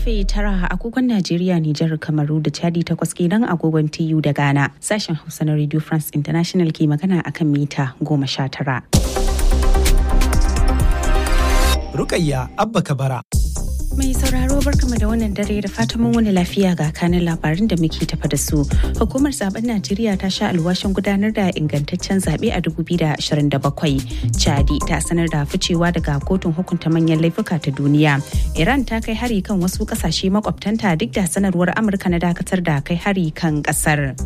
karfe tara agogon Najeriya, Nijar, Kamaru da Chadi takwas kenan agogon TU da Ghana. Sashen Hausa na Radio France International ke magana akan mita goma sha tara. Rukayya Abba Kabara. Mai sauraro barkama da wannan dare da fatan mun wani lafiya ga kanin labarin da muke tafa da su. Hukumar zaben Najeriya ta sha alwashin gudanar da ingantaccen zaɓe a 2027. Chadi ta sanar da ficewa daga kotun hukunta manyan laifuka ta duniya. Iran ta kai hari kan wasu ƙasashe makwabtanta duk da sanarwar Amurka na dakatar da kai hari kan ƙasar.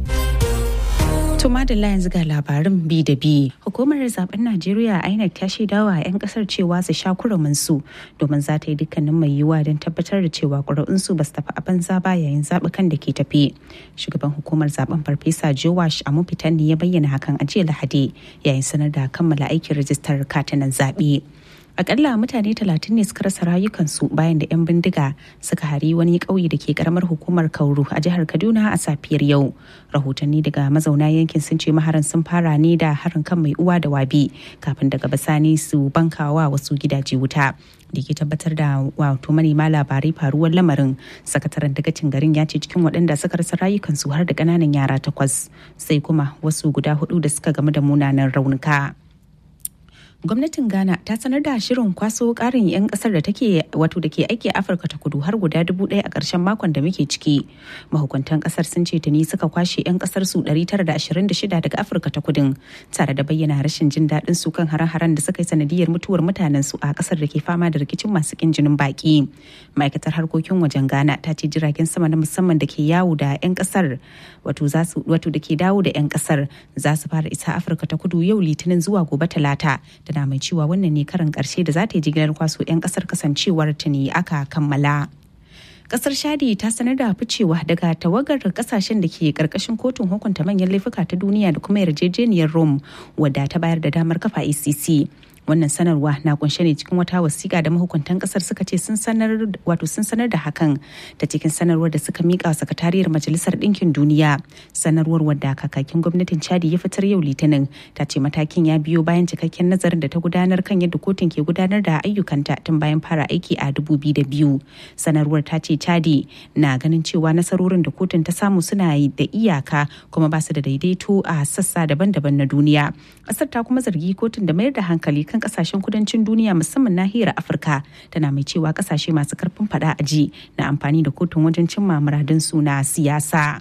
Tuma da yanzu ga labarin bi da bi. Hukumar zaben Najeriya INEC ta shaidawa 'yan kasar cewa su sha su domin za ta yi dukkanin mai yiwuwa don tabbatar da cewa ƙuri'unsu ba su tafi a banza ba yayin zaɓukan da ke tafi. Shugaban hukumar zaben Farfesa Jowash Amufitan ne ya bayyana hakan a jiya Lahadi yayin sanar da kammala aikin rajistar katinan zaɓe. akalla mutane talatin ne suka rasa rayukansu bayan da 'yan bindiga suka hari wani ƙauye da ke karamar hukumar kauru a jihar kaduna a safiyar yau rahotanni daga mazauna yankin sun ce maharan sun fara ne da harin kan mai uwa da wabi kafin daga bisani su bankawa wasu gidaje wuta da ke tabbatar da wato manema labarai faruwar lamarin sakataren dagacin garin ya ce cikin waɗanda suka rasa rayukansu har da ƙananan yara takwas sai kuma wasu guda hudu da suka gamu da munanan raunuka. gwamnatin ghana ta sanar da shirin kwaso karin 'yan kasar da take wato da ke aiki a afirka ta kudu har guda dubu ɗaya a ƙarshen makon da muke ciki mahukuntan kasar sun ce tuni suka kwashe 'yan kasar su 926 daga afirka ta kudin tare da bayyana rashin jin daɗin su kan hare-haren da suka yi sanadiyar mutuwar mutanen su a kasar da ke fama da rikicin masu kin jinin baki ma'aikatar harkokin wajen ghana ta ce jiragen sama na musamman da ke yawo da 'yan kasar wato da ke dawo da 'yan kasar za su fara isa afirka ta kudu yau litinin zuwa gobe talata tana mai cewa wannan ne karin karshe da za ta yi jigilar kwaso 'yan kasar kasancewar ta ne aka kammala. kasar shadi ta sanar da ficewa daga tawagar kasashen da ke karkashin kotun hukunta manyan laifuka ta duniya da kuma yarjejeniyar rome wadda ta bayar da damar kafa icc wannan sanarwa na kunshe ne cikin wata wasiƙa da mahukuntan kasar suka ce sun sanar wato sun sanar da hakan ta cikin sanarwar da suka mika sakatariyar majalisar ɗinkin duniya sanarwar wadda kakakin gwamnatin chadi ya fitar yau litinin ta ce matakin ya biyo bayan cikakken nazarin da ta gudanar kan yadda kotun ke gudanar da ayyukanta tun bayan fara aiki a biyu sanarwar ta ce chadi na ganin cewa nasarorin da kotun ta samu suna da iyaka kuma ba su da daidaito a sassa daban-daban na duniya ƙasar ta kuma zargi kotun da mayar da hankali kan kan kasashen kudancin duniya musamman nahiyar afirka tana mai cewa kasashe masu karfin fada a ji na amfani da kotun wajen cimma muradinsu na siyasa.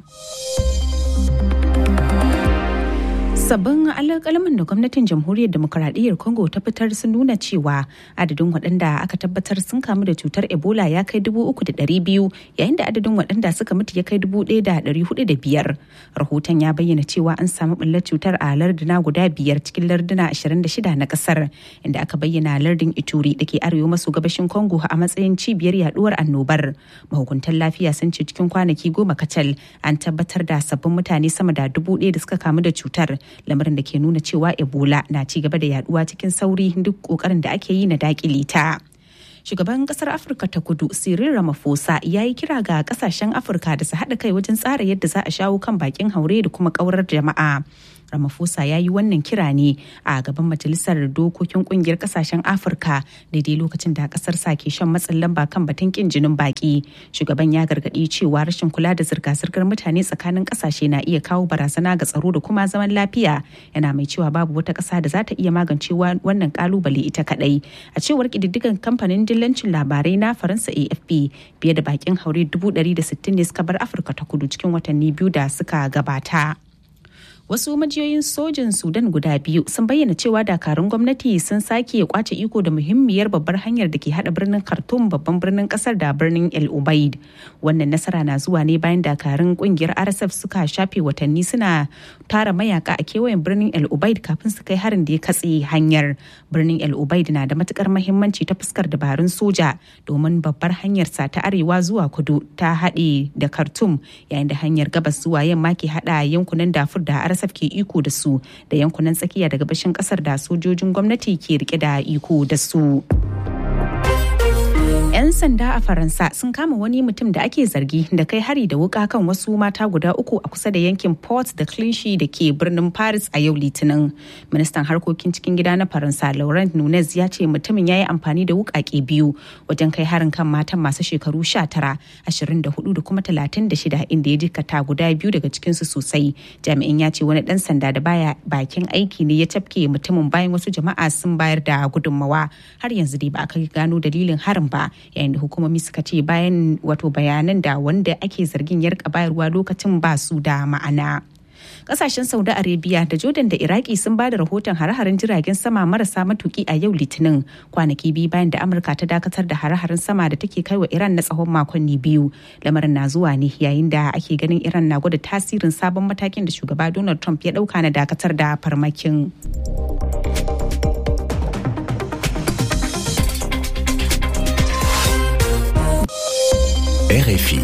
sabbin alƙalamin da gwamnatin jamhuriyar demokuraɗiyyar congo ta fitar sun nuna cewa adadin waɗanda aka tabbatar sun kamu da cutar ebola ya kai dubu uku da ɗari biyu yayin da adadin waɗanda suka mutu ya kai dubu ɗaya da ɗari hudu da biyar rahoton ya bayyana cewa an samu ɓullar cutar a larduna guda biyar cikin larduna ashirin da shida na ƙasar inda aka bayyana lardin ituri da ke arewa maso gabashin congo a matsayin cibiyar yaduwar annobar mahukuntan lafiya sun ce cikin kwanaki goma kacal an tabbatar da sabbin mutane sama da dubu ɗaya da suka kamu da cutar lamarin da ke nuna cewa ebola na ci gaba da yaduwa cikin sauri duk kokarin da ake yi na dakile ta shugaban kasar afirka ta kudu cyril ramaphosa ya yi kira ga kasashen afirka da su haɗa kai wajen tsara yadda za a shawo kan bakin haure da kuma kaurar jama'a Ramaphosa ya yi wannan kira ne a gaban majalisar dokokin kungiyar kasashen Afirka daidai lokacin da kasar sa ke shan matsin lamba kan batun kin jinin baki. Shugaban ya gargaɗi cewa rashin kula da zirga-zirgar mutane tsakanin kasashe na iya kawo barazana ga tsaro da kuma zaman lafiya. Yana mai cewa babu wata ƙasa da za ta iya magance wannan kalubale ita kaɗai. A cewar ƙididdigan kamfanin dillancin labarai na Faransa AFP fiye da bakin haure dubu ɗari da sittin ne suka bar Afirka ta kudu cikin watanni biyu da suka gabata. wasu majiyoyin sojin sudan guda biyu sun bayyana cewa dakarun gwamnati sun sake kwace iko da muhimmiyar babbar hanyar da ke hada birnin khartoum babban birnin kasar da birnin el ubaid wannan nasara na zuwa ne bayan dakarun kungiyar rsf suka shafe watanni suna tara mayaka a kewayen birnin el ubaid kafin su kai harin da ya katse hanyar birnin el ubaid na da matukar mahimmanci ta fuskar dabarun soja domin babbar hanyar sa ta arewa zuwa kudu ta haɗe da khartoum yayin da hanyar gabas zuwa yamma ke hada yankunan dafur da RSF ke iko da su da yankunan tsakiya da gabashin kasar da sojojin gwamnati ke rike da iko da su. 'Yan 'Yan sanda a Faransa sun kama wani mutum da ake zargi da kai hari da wuka kan wasu mata guda uku a kusa da yankin Port da Clichy da ke birnin Paris a yau Litinin. Ministan harkokin cikin gida na Faransa Laurent Nunez ya ce mutumin ya yi amfani da wukake biyu wajen kai harin kan matan masu shekaru 19, 24 da kuma 36 inda ya jikata guda biyu daga cikinsu sosai. Jami'in ya ce wani dan sanda da baya bakin aiki ne ya tafke mutumin bayan wasu jama'a sun bayar da gudunmawa. Har yanzu dai ba a kai gano dalilin harin ba. yayin da hukumomi suka ce bayan wato bayanan da wanda ake zargin ya rika bayarwa lokacin ba su da ma'ana. kasashen saudi arabia da jordan da iraki sun ba da rahoton hare-haren jiragen sama marasa matuki a yau litinin kwanaki biyu bayan da amurka ta dakatar da hare-haren sama da take kai wa iran na tsawon makonni biyu lamarin na zuwa ne yayin da ake ganin iran na gwada tasirin sabon matakin da shugaba donald trump ya dauka na dakatar da farmakin. RFI.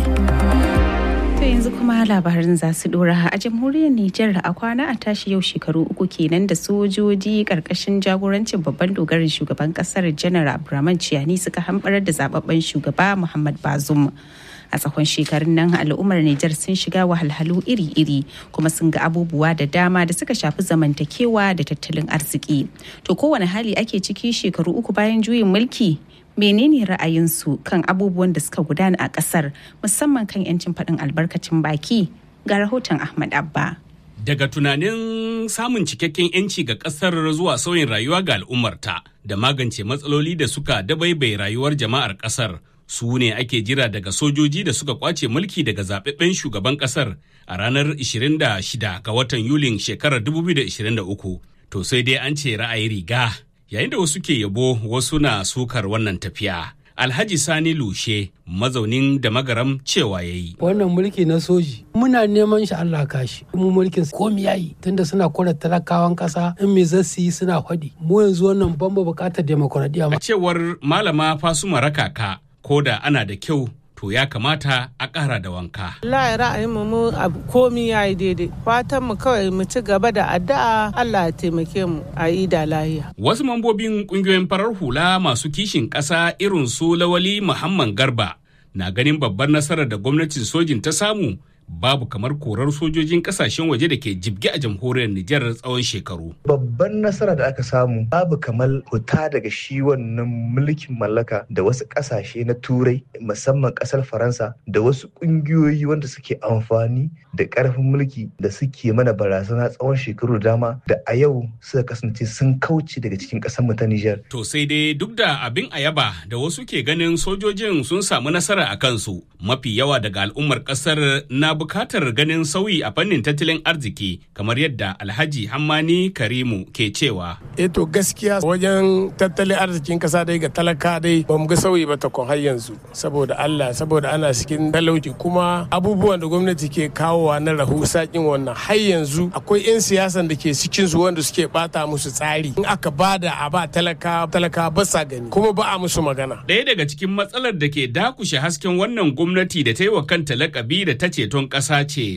To yanzu kuma labarin za su dora a jamhuriyar Nijar a kwana a tashi yau shekaru uku kenan da sojoji karkashin jagorancin babban dogarin shugaban kasar janar Abdurrahman Ciyani suka hambarar da zababben shugaba Muhammad Bazum. a tsawon shekarun nan al'ummar Nijar sun shiga wahalhalu iri-iri kuma sun ga abubuwa da dama da suka shafi zamantakewa da tattalin arziki. To kowane hali ake ciki shekaru uku bayan juyin mulki menene ra'ayinsu kan abubuwan da suka gudana a kasar musamman kan 'yancin faɗin albarkacin baki ga rahoton ahmad abba daga tunanin samun cikakken 'yanci ga kasar zuwa sauyin rayuwa ga al'ummarta da magance matsaloli da suka dabaibai rayuwar jama'ar kasar su ne ake jira daga sojoji da suka kwace mulki daga zaɓaɓɓen shugaban kasar a ranar 26 ga watan yulin shekarar 2023 to sai dai an ce ra'ayi riga yayin da wasu ke yabo wasu na sukar wannan tafiya. Alhaji Sani Lushe mazaunin da magaram cewa ya yi. Wannan mulki na soji muna neman shi Allah kashi. Mu mulkin komi yayi tunda suna kora talakawan kasa in me zasu yi suna faɗi. Mu yanzu wannan ban bukatar demokuraɗiyya. A cewar malama Fasuma Rakaka ko da ana da kyau to ya kamata a ƙara da wanka. Allah ra'ayin mu mu komi ya yi daidai. Fatan mu kawai mu ci gaba da addu'a Allah ya taimake mu a yi da lahiya. Wasu mambobin ƙungiyoyin farar hula masu kishin ƙasa irin su Lawali Muhammad Garba na ganin babbar nasarar da gwamnatin sojin ta samu babu kamar korar sojojin kasashen waje da ke jibge a jamhuriyar Nijar tsawon shekaru. Babban nasara da aka samu babu kamar fita daga shi wannan mulkin mallaka da wasu kasashe na turai musamman kasar Faransa da wasu kungiyoyi wanda suke amfani da karfin mulki da suke mana barazana tsawon shekaru dama da a yau suka kasance sun kauce daga cikin kasar mu ta Nijar. To sai dai duk da abin ayaba da wasu ke ganin sojojin sun samu nasara a kansu mafi yawa daga al'ummar kasar na bukatar ganin sauyi a fannin tattalin arziki kamar yadda alhaji hammani karimu ke cewa e to gaskiya wajen tattalin arzikin kasa dai ga talaka dai ba mu ga sauyi ba takon har yanzu saboda allah saboda ana cikin talauci kuma abubuwan da gwamnati ke kawowa na rahu sakin wannan har yanzu akwai 'yan siyasan da ke cikin su wanda suke bata musu tsari in aka bada a ba talaka talaka ba sa gani kuma ba a musu magana ɗaya daga cikin matsalar da ke dakushe hasken wannan gwamnati da ta yi wa kanta lakabi da ta ceton ƙasa ce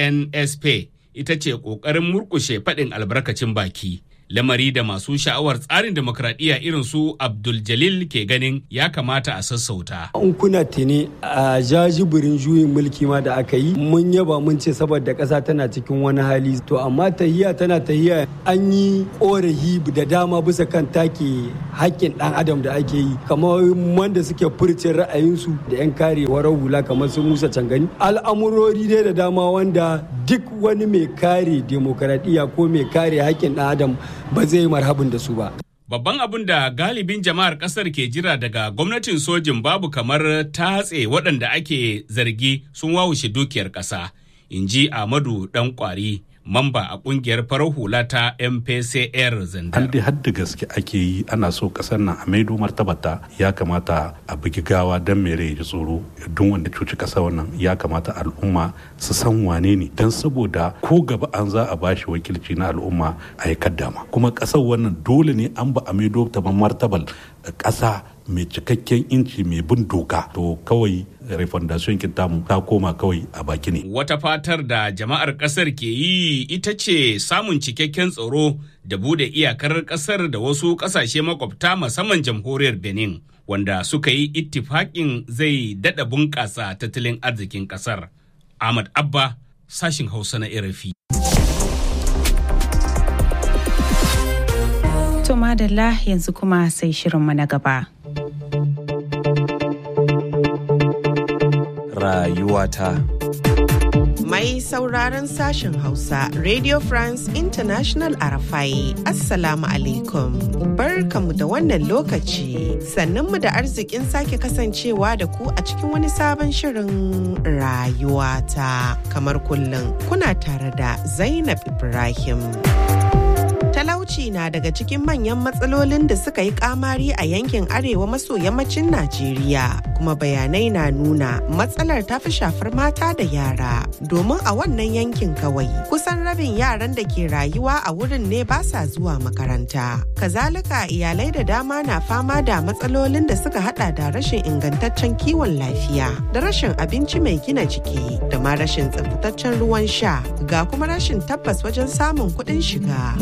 CNSP ita ce ƙoƙarin murƙushe faɗin albarkacin baki. Lamari da masu sha'awar tsarin demokradiyya irin su Abdul Jalil ke ganin ya kamata a sassauta. In kuna tuni a jajibirin juyin mulki ma da aka yi mun yaba mun ce saboda ƙasa tana cikin wani hali to amma tahiya tana tahiya an yi ƙorafi da dama bisa kan take haƙƙin ɗan adam da ake yi kamar wanda suke furcin ra'ayinsu da 'yan kare warar hula kamar su Musa Cangani al'amurori dai da dama wanda duk wani mai kare demokaradiyya ko mai kare haƙƙin ɗan adam ba zai marhabin da su ba. Babban abin da galibin jama'ar kasar ke jira daga gwamnatin sojin babu kamar tatse waɗanda ake zargi sun wawushe dukiyar ƙasa, in ji Ahmadu ɗan ƙwari. mamba a kungiyar farar hula ta mpcr zandar. An dai hadda gaske ake yi ana so kasar nan a maido martabata ya kamata a bugi gawa don mere ya tsoro don wanda cuci kasa wannan ya kamata al'umma su san wane ne don saboda ko gaba an za a bashi wakilci na al'umma a yi kaddama kuma kasar wannan dole ne an ba a maido ta martabal kasa mai cikakken inci mai bin doka to kawai refondation tamu ta koma kawai a baki ne. Wata fatar da jama'ar kasar ke yi ita ce samun cikakken tsaro da bude iyakar kasar da wasu kasashe makwabta musamman jamhuriyar Benin wanda suka yi ittifaƙin zai daɗa bunƙasa tattalin arzikin ƙasar. Ahmad Abba, sashin Hausa na RFI. To madalla yanzu kuma sai shirinmu na gaba. Rayuwata. Mai sauraron sashen Hausa, Radio France International Arafai, Assalamu alaikum. Barkamu da wannan lokaci, sannunmu da arzikin sake kasancewa da ku a cikin wani sabon shirin rayuwata. Kamar kullum, kuna tare da Zainab Ibrahim. talauci na daga cikin manyan matsalolin da suka yi kamari a yankin arewa maso yammacin Najeriya kuma bayanai na nuna matsalar ta fi shafar mata da yara domin a wannan yankin kawai kusan rabin yaran da ke rayuwa a wurin ne ba sa zuwa makaranta kazalika iyalai da dama na fama da matsalolin da suka hada da rashin ingantaccen kiwon lafiya da rashin abinci mai gina jiki da ma rashin tsaftataccen ruwan sha ga kuma rashin tabbas wajen samun kuɗin shiga.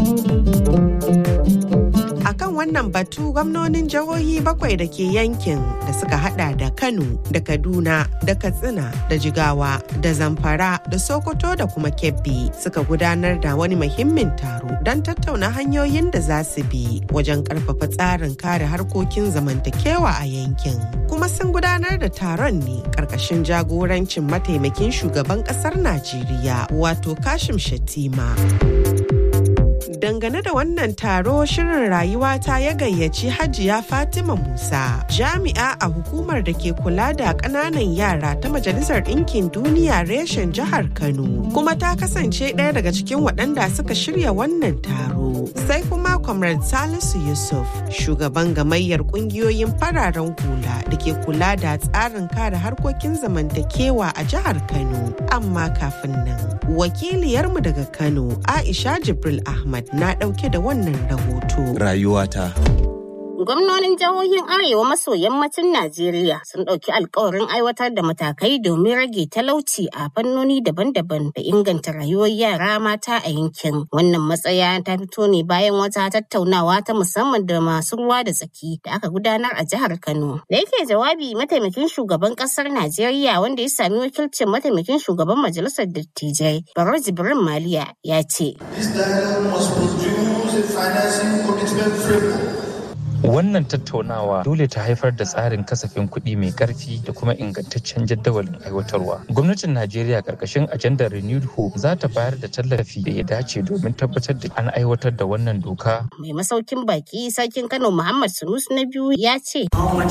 A kan wannan batu gwamnonin jihohi bakwai da ke yankin da suka hada da Kano da Kaduna da Katsina da Jigawa da Zamfara da Sokoto da kuma Kebbi suka gudanar da wani muhimmin taro don tattauna hanyoyin da za su bi wajen karfafa tsarin kare harkokin zamantakewa a yankin. Kuma sun gudanar da taron ne karkashin jagorancin mataimakin shugaban kasar Najeriya wato Kashim Shatima. dangane da wannan taro shirin rayuwa ta ya gayyaci hajiya fatima musa jami'a a hukumar da ke kula da ƙananan yara ta majalisar ɗinkin duniya reshen jihar kano kuma ta kasance ɗaya daga cikin waɗanda suka shirya wannan taro sai kuma comrade salisu yusuf shugaban gamayyar ƙungiyoyin fararen hula da ke kula da tsarin kare harkokin zamantakewa a jihar kano amma kafin nan wakiliyarmu daga kano aisha jibril ahmad na ɗauke da wannan rahoto. Rayuwata. Gwamnonin jihohin Arewa maso yammacin Najeriya sun ɗauki alkawarin aiwatar da matakai domin rage talauci a fannoni daban-daban da inganta rayuwar yara mata a yankin. Wannan matsaya ta fito ne bayan wata tattaunawa ta musamman da masu ruwa da tsaki da aka gudanar a jihar Kano. Da yake jawabi mataimakin shugaban ƙasar Najeriya wanda ya sami wakilcin mataimakin shugaban majalisar dattijai Baro Jibrin Maliya ya ce. This dialogue must produce a financing commitment framework Wannan tattaunawa dole ta haifar da tsarin kasafin kuɗi mai ƙarfi da kuma ingantaccen jadawalin aiwatarwa. Gwamnatin Najeriya ƙarƙashin ajandar Renewed Hope za ta bayar da tallafi da ya dace domin tabbatar da an aiwatar da wannan doka. Mai masaukin baki sarkin Kano Muhammad Sunus na biyu ya ce.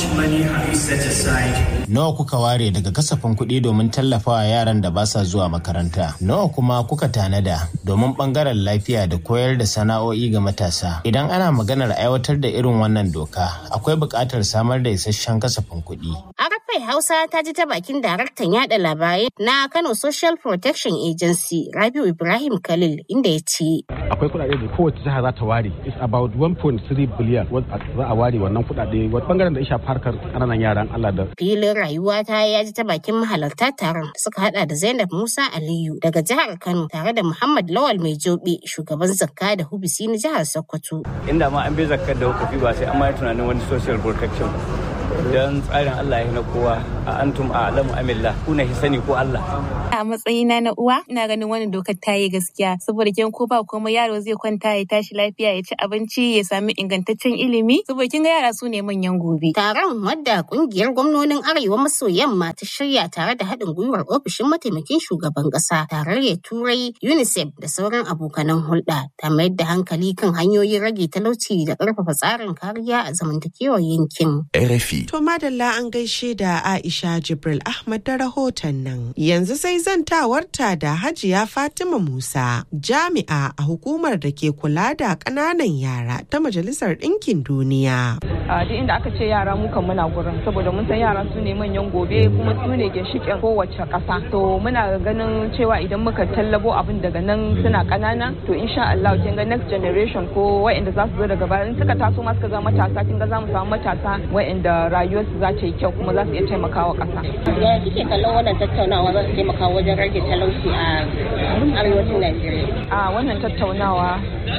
Nawa kuka ware daga kasafin kuɗi domin tallafawa yaran da ba sa zuwa makaranta? Nawa kuma kuka tanada domin ɓangaren lafiya da koyar da sana'o'i ga matasa? Idan ana maganar aiwatar da irin wannan wannan doka akwai buƙatar samar da isasshen kasafin kuɗi. Arafai Hausa ta ji ta bakin daraktan yada labarai na Kano Social Protection Agency Rabiu Ibrahim Khalil inda ya ce. Akwai kuɗaɗe da kowace jiha za ta ware. It's about 1.3 billion za a ware wannan kuɗaɗe wata bangaren da ya shafi harkar ƙananan yaran Allah da. Filin rayuwa ta ya ji ta bakin mahalarta taron suka hada da Zainab Musa Aliyu daga jihar Kano tare da Muhammad Lawal Mai Jobe shugaban zakka da hubisi na jihar Sokoto. Inda ma an bai zakkar da hukufi ba sai an ma tunanin wani social protection don tsarin Allah ya na kowa a antum a alamu amillah kuna sani ko Allah. A matsayina na uwa ina ganin wannan dokar ta yi gaskiya saboda kin ko ba kuma yaro zai kwanta ya tashi lafiya ya ci abinci ya sami ingantaccen ilimi saboda kin ga yara su ne manyan gobe. Taron wadda kungiyar gwamnonin Arewa maso yamma ta shirya tare da haɗin gwiwar ofishin mataimakin shugaban ƙasa tarayyar Turai UNICEF da sauran abokanan hulɗa ta mayar da hankali kan hanyoyin rage talauci da ƙarfafa tsarin kariya a zamantakewar yankin. RFI. To madalla an gaishe da Aisha Jibril Ahmad da rahoton nan. Yanzu sai zantawarta da Hajiya Fatima Musa, jami'a a hukumar da ke kula da ƙananan yara ta Majalisar Ɗinkin Duniya. A duk inda aka ce yara mu kan muna gurin saboda mun san yara su ne manyan gobe kuma su ne ginshiƙin kowace ƙasa. To muna ganin cewa idan muka tallabo abin daga nan suna ƙanana to insha Allah kin ga next generation ko waɗanda za su zo daga baya in suka taso ma suka zama matasa kin ga za mu samu matasa waɗanda rayuwarsu za ta yi kyau kuma za su iya taimakawa ƙasa. Ya kike kallon wannan tattaunawa za su taimaka wajen rage talauci a arewacin Najeriya? A wannan tattaunawa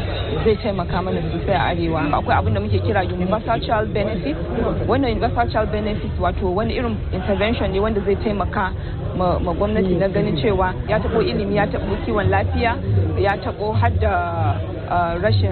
zai taimaka mana sosai a arewa akwai abin da muke kira universal child benefit wannan universal child benefit wato wani irin intervention ne wanda zai taimaka ma gwamnati na ganin cewa ya taɓo ilimi ya taɓo kiwon lafiya ya taɓo har da rashin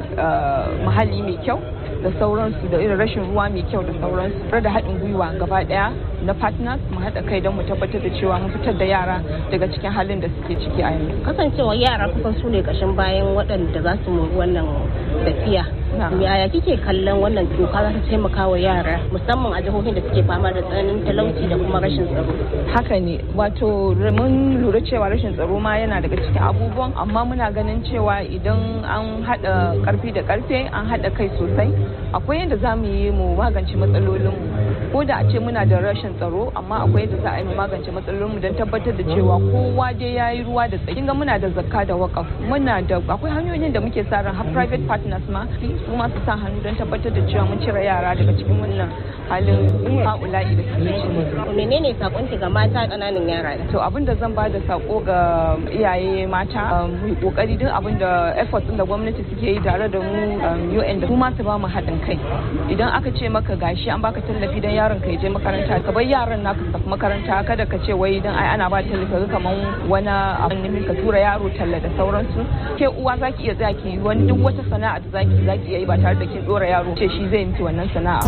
muhalli mai kyau da sauransu da irin rashin ruwa mai kyau da sauransu da haɗin gwiwa gaba ɗaya na partners mu haɗa kai don mu tabbatar da cewa mun fitar da yara daga cikin halin da suke ciki a yanzu kasancewa yara kusan su ne ƙashin bayan waɗanda za su mori wannan tafiya yaya kike kallon wannan doka za ta taimaka wa yara musamman a jihohin da suke fama da tsananin talauci da kuma rashin tsaro haka ne wato mun lura cewa rashin tsaro ma yana daga cikin abubuwan amma muna ganin cewa idan an haɗa ƙarfi da ƙarfe an haɗa kai sosai akwai yadda za mu yi mu magance matsalolin ko da a ce muna da rashin tsaro amma akwai yadda za a yi mu magance matsalolin mu don tabbatar da cewa kowa dai ya yi ruwa da tsaki ga muna da zakka da wakaf muna da akwai hanyoyin da muke sa ran har private partners ma su ma su sa hannu don tabbatar da cewa mun cire yara daga cikin wannan halin haula'i da suke ciki. menene sakon ki ga mata kananan yara to abin da zan ba da sako ga iyaye mata mu yi kokari duk abin da effort din da gwamnati suke yi tare da mu UN da su ma su ba mu haɗin kai idan aka ce maka gashi an baka tallafi dan yaron ka je makaranta ka bar yaran naka su tafi makaranta kada ka ce wai dan ai ana ba tallafi kaman wani abin ne ka tura yaro talla da sauransu ke uwa zaki iya tsaya ki wani duk wata sana'a da zaki zaki iya yi ba tare da kin dora yaro ce shi zai miki wannan sana'a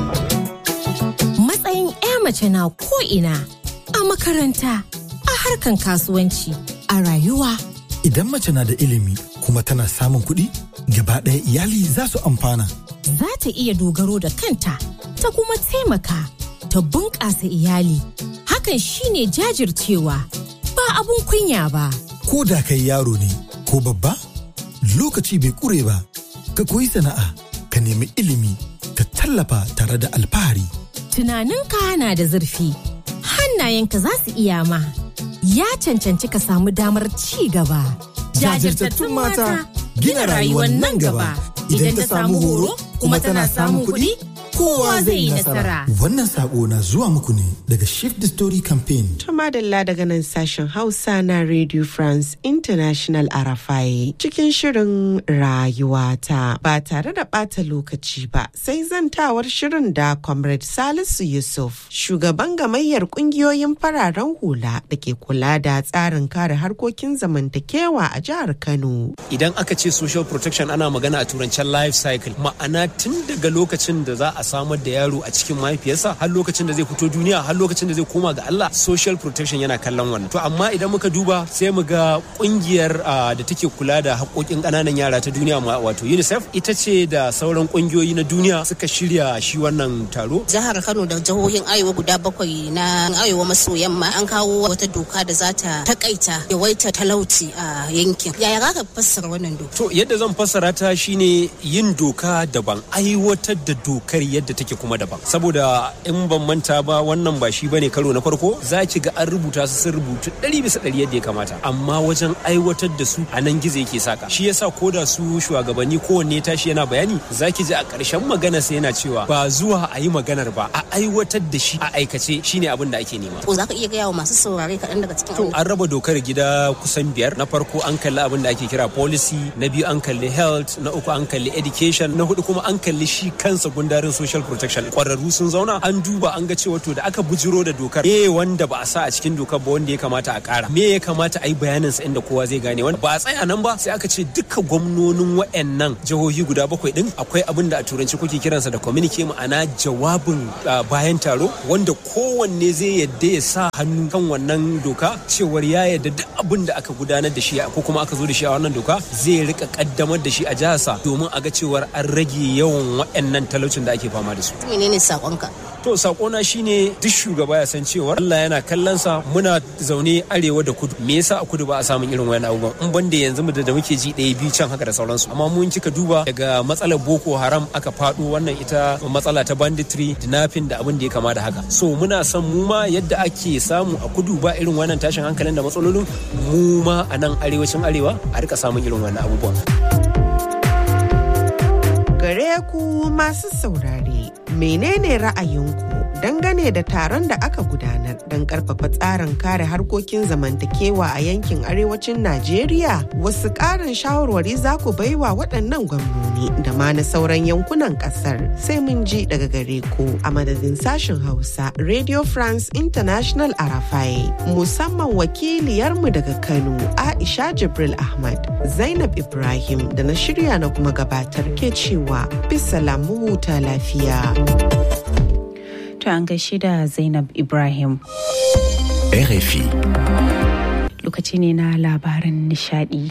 matsayin 'ya mace na ko ina a makaranta a harkan kasuwanci a rayuwa idan mace na da ilimi kuma tana samun kuɗi gaba ɗaya iyali za su amfana za ta iya dogaro da kanta ta kuma taimaka ta bunƙasa iyali hakan shine jajircewa ba abun kunya ba ko da kai yaro ne ko babba lokaci bai ƙure ba ka koyi sana'a ka nemi ilimi ka tallafa tare da alfahari tunaninka na da zurfi hannayenka za su iya ma ya cancanci ka samu damar ci gaba jajirtattun mata gina rayuwar nan gaba idan ta samu horo kuma tana samun kuɗi kowa zai yi nasara. Wannan sako na zuwa muku ne daga Shift the Story Campaign. To madalla daga nan sashen Hausa na Radio France International Arafai cikin shirin rayuwata ba tare da ɓata lokaci ba sai zantawar shirin da Comrade Salisu Yusuf shugaban gamayyar ƙungiyoyin fararen hula da ke kula da tsarin kare harkokin zamantakewa a jihar Kano. Idan aka ce social protection ana magana a turancen life cycle ma'ana tun daga lokacin da za a samar da yaro a cikin mahaifiyarsa har lokacin da zai fito duniya har lokacin da zai koma ga Allah social protection yana kallon wannan to amma idan muka duba sai mu ga kungiyar da take kula da haƙoƙin ƙananan yara ta duniya wato UNICEF ita ce da sauran kungiyoyi na duniya suka shirya shi wannan taro jihar Kano da jihohin Arewa guda bakwai na Arewa maso yamma an kawo wata doka da za ta takaita yawaita talauci a yankin yaya za ka fassara wannan doka to yadda zan fassara ta shine yin doka daban aiwatar da dokar yadda take kuma daban saboda in ban manta ba wannan ba shi bane karo na farko za ki ga an rubuta su sun rubutu ɗari bisa ɗari yadda ya kamata amma wajen aiwatar da su a nan gizo yake saka shi yasa ko da su shugabanni kowanne tashi yana bayani za ki ji a ƙarshen magana sai yana cewa ba zuwa a yi maganar ba a aiwatar da shi a aikace shine abin da ake nema. ko za ka iya gaya wa masu saurare kaɗan daga cikin an raba dokar gida kusan biyar na farko an kalli abin da ake kira policy na biyu an kalli health na uku an kalli education na hudu kuma an kalli shi kansa gundarin social protection kwararru sun zauna an duba an ga cewa to da aka bujiro da dokar me wanda ba a sa a cikin dokar ba wanda ya kamata a kara me ya kamata a yi bayanin sa inda kowa zai gane wanda ba a tsaya nan ba sai aka ce duka gwamnonin wayannan jihohi guda bakwai din akwai abin da a turanci kuke kiransa da communique ma'ana jawabin bayan taro wanda kowanne zai yadda ya sa hannu kan wannan doka cewar ya yadda duk abin da aka gudanar da shi ko kuma aka zo da shi a wannan doka zai rika kaddamar da shi a jiharsa domin a ga cewar an rage yawan waɗannan talaucin da ake fama da su. menene sakonka to sakona shine duk shugaba ya san cewa Allah yana kallon sa muna zaune arewa da kudu me yasa a kudu ba a samun irin wani abubuwan in banda yanzu mu da muke ji ɗaya biyu can haka da sauransu amma mun kika duba daga matsalar boko haram aka faɗo wannan ita matsala ta banditry dinafin da abin da ya kama da haka so muna son mu ma yadda ake samu a kudu ba irin wannan tashin hankalin da matsalolin mu ma a nan arewacin arewa a rika samun irin wannan abubuwan gare ku masu saurare menene ra'ayinku dangane da taron da aka gudanar don karfafa tsarin kare harkokin zamantakewa a yankin arewacin Najeriya wasu ƙarin shawarwari za ku baiwa waɗannan gwamnoni da ma na sauran yankunan ƙasar sai mun ji daga gare ku a madadin sashen Hausa Radio France International Arafai musamman wakiliyarmu daga Kano Aisha Jibril Ahmad Zainab Ibrahim da na shirya na kuma gabatar ke cewa bisa lamu huta lafiya. To an gaishe da Zainab Ibrahim. RFI. Lokaci ne na labaran nishadi.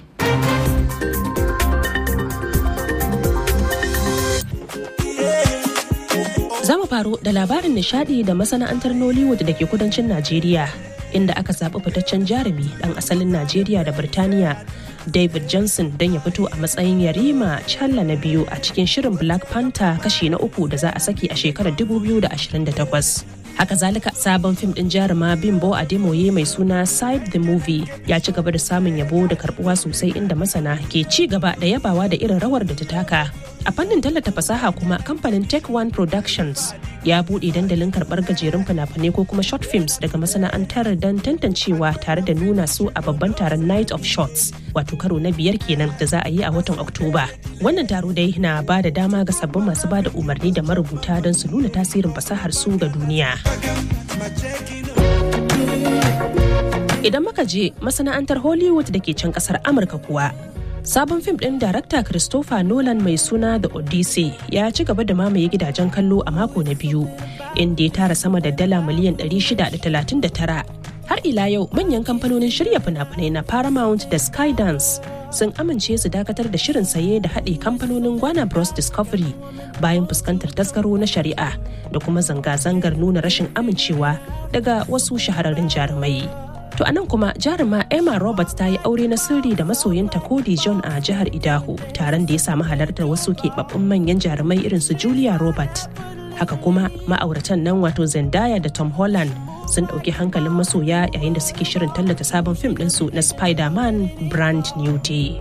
Za mu faro da labarin nishadi da masana'antar Nollywood da ke kudancin Najeriya, inda aka zaɓi fitaccen jarumi ɗan asalin Najeriya da Birtaniya David Johnson don ya fito a matsayin yarima challa na biyu a cikin shirin Black Panther kashi na uku da za a saki a shekarar 2028. Haka zalika sabon fim din jaruma Bimbo Ademoye mai suna Side the Movie ya ci gaba da samun yabo da karbuwa sosai inda masana ke ci gaba da yabawa da irin rawar da ta taka. A fannin tallata fasaha kuma kamfanin Tech One Productions ya buɗe dandalin karɓar gajerun fina-finai ko kuma short films daga masana'antar don tantancewa tare da nuna su a babban taron Night of Shots wato karo na biyar kenan da za a yi a watan Oktoba. Wannan taro dai na ba da dama ga sabbin masu ba da umarni da marubuta don su nuna tasirin fasahar su ga duniya. Idan muka je masana'antar Hollywood da ke can kasar Amurka kuwa, sabon fim ɗin darakta Christopher Nolan mai suna The Odyssey ya ci gaba da mamaye gidajen kallo a mako na biyu, inda ya tara sama da dala miliyan 639. Har ila yau manyan kamfanonin shirya fina-finai na Paramount da Skydance sun amince su dakatar da shirin saye da haɗe kamfanonin Gwana Bros Discovery bayan fuskantar tasgaro na shari'a da kuma zanga-zangar nuna rashin amincewa daga wasu shahararrun jarumai. To anan kuma jaruma Emma Roberts ta yi aure na sirri da masoyinta Cody John a jihar Idaho taron da ya samu halartar wasu keɓaɓɓun manyan jarumai irin su Julia Roberts. Haka kuma ma'auratan nan wato Zendaya da Tom Holland sun ɗauki hankalin masoya yayin da suke shirin tallata sabon fim ɗinsu na Spider-Man Brand New Day.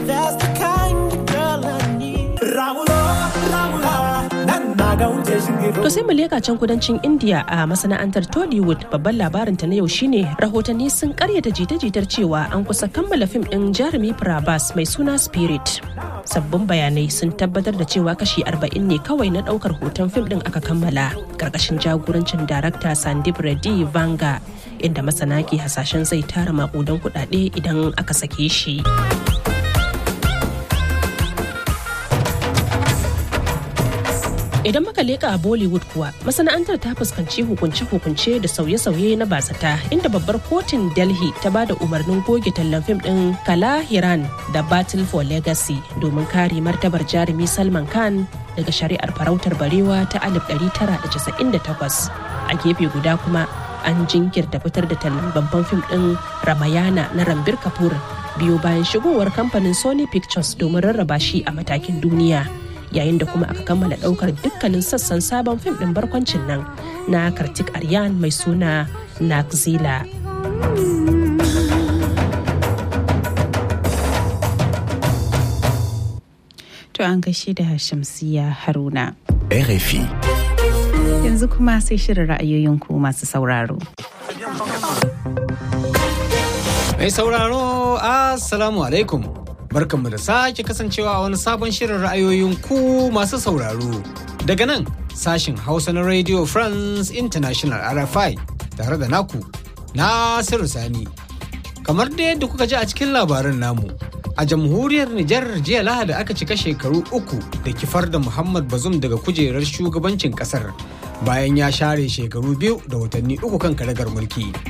To sai mu leka can kudancin India a masana'antar Tollywood babban labarinta na yau shine rahotanni sun karyata jita-jitar cewa an kusa kammala fim ɗin jarumi Prabhas mai suna Spirit. Sabbin bayanai sun tabbatar da cewa kashi 40 ne kawai na ɗaukar hoton fim ɗin aka kammala ƙarƙashin jagorancin darakta Sandip Reddy Vanga inda masana ke hasashen zai tara maƙudan kuɗaɗe idan aka sake shi. Idan muka leka a Bollywood kuwa masana'antar ta fuskanci hukunce-hukunce da sauye-sauye na bazata inda babbar kotun Delhi ta ba da umarnin goge tallan fim din Kala Hiran da Battle for Legacy domin kare martabar jarumi Salman Khan daga shari'ar farautar barewa ta 1998. A gefe guda kuma an jinkirta fitar da tallan babban fim din Ramayana na Rambir Kapoor biyo bayan shigowar kamfanin Sony Pictures domin rarraba shi a matakin duniya. yayin da kuma aka kammala daukar dukkanin sassan sabon fim din barkwancin nan na kartik aryan mai suna nakzila To an gaishe da Shamsiya Haruna. RFI. Yanzu kuma sai shirin ra'ayoyin ku masu sauraro. Mai sauraro, Assalamu alaikum. barkanmu da sake kasancewa a wani sabon shirin ra'ayoyin ku masu sauraro daga nan sashin hausa na radio france international rfi tare da naku nasiru sani kamar da yadda kuka ji a cikin labarin namu a jamhuriyar nijar jiya lahadi aka cika shekaru uku da kifar da muhammad bazum daga kujerar shugabancin kasar bayan ya share shekaru biyu da watanni uku kan karagar mulki